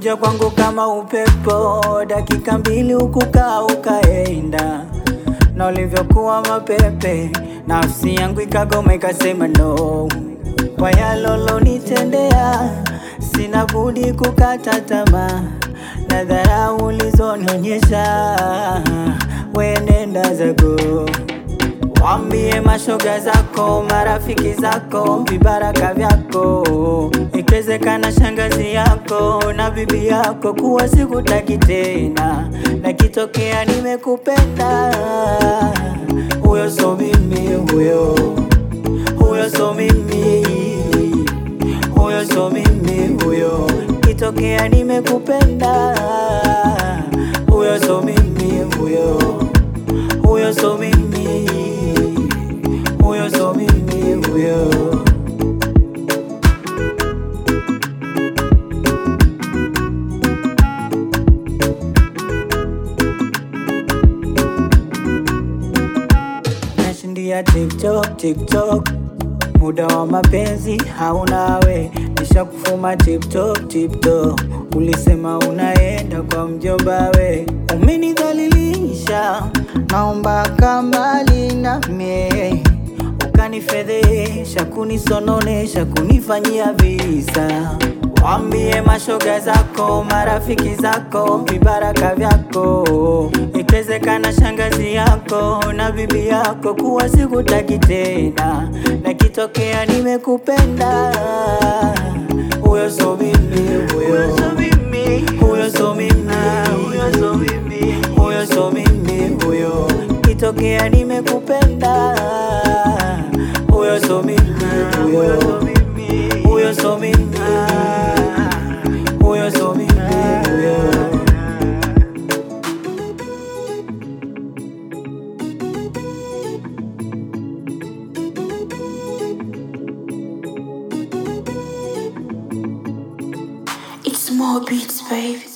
ulikuja kwangu kama upepo, dakika mbili ukukaa ukaenda, na ulivyokuwa mapepe, nafsi yangu ikagoma ikasema no. Kwa yalolo nitendea, sina budi kukata tamaa, na dharau ulizonionyesha, wenenda zako Wambie mashoga zako, marafiki zako, vibaraka vyako, ikiwezekana shangazi yako na bibi yako, kuwa sikutaki tena, na kitokea nimekupenda, huyo so mimi, huyo huyo so mimi, huyo so mimi, huyo kitokea nimekupenda, huyo so mimi, huyo huyo so mimi, huyo so mimi, huyo nashindia TikTok, TikTok, muda wa mapenzi haunawe, nishakufuma TikTok, TikTok, ulisema unaenda kwa mjomba we, umenidhalilisha, naomba kambali na mie ukanifedhesha, kunisononesha, kunifanyia visa. Wambie mashoga zako, marafiki zako, vibaraka vyako, ikiwezekana shangazi yako na bibi yako, kuwa sikutaki tena, na kitokea nimekupenda, huyo so mimi, huyo so mimi, huyo so mimi, huyo so mimi, huyo so mimi, huyo kitokea nimekupenda, huyo so mimi, huyo huyo so mimi, huyo so mimi, huyo It's more beats, baby.